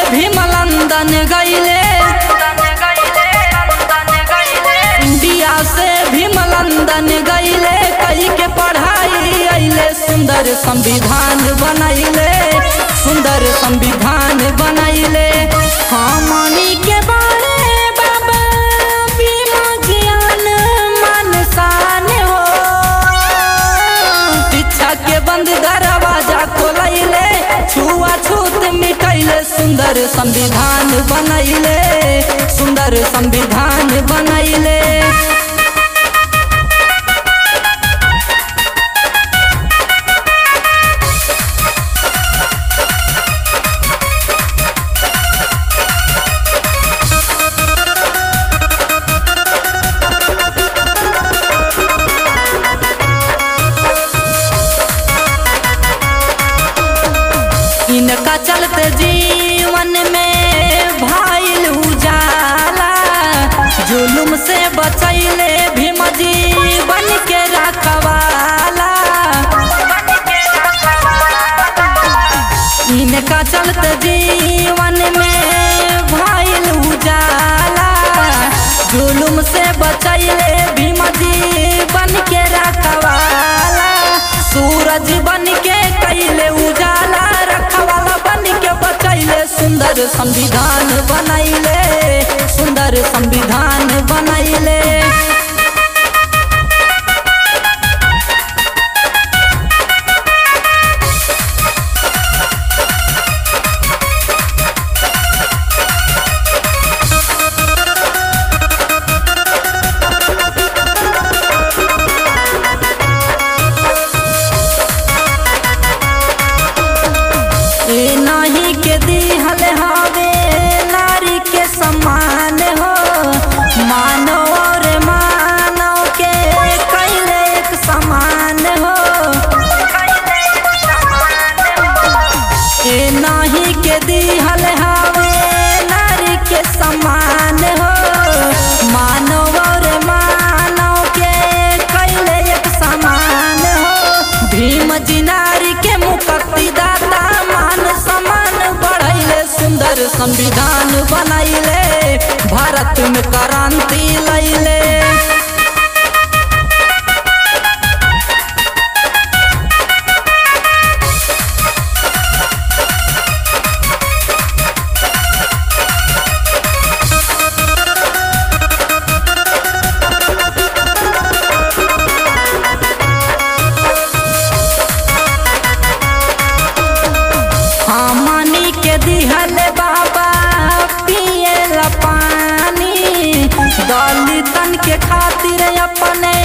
भीमलंदन गईले इंडिया से भीमलंदन गईले कई के पढ़ाई अइले सुंदर संविधान बनैले सुंदर संविधान बनैले हमनी के बारे बाबा बीमा ज्ञान मन शान हो शिक्षा के बंद दरवाजा खोलैले छुआ छूत मिटैले सुंदर संविधान बनैले सुंदर संविधान बनैले इनका चलते जीवन में भाईल उजाला जुलुम से बचैले भीम जीवन के रखवाला इनका चलते जीवन में भाईल उजाला जुलुम से बचैले भीम जीवन के रखवाला सूरज बन के कैले उजाला रखवाला बन के बचैले सुंदर संविधान बनैले सुंदर संविधान बनैले ए नाही के दिहल हवे नारी के सम्मान हो मानव और मानव के कैले एक समान हो ए नाही के दिहल हवे नारी के सम्मान हो मानव और मानव के कैले एक समान हो भीम जी नारी के मुक्ति दाता मान सम्मान बढ़ैले सुंदर संविधान बनैले भारत में क्रांति लैले हमनी के दिहल बाबा पिए ला पानी दलितन के खातिर अपने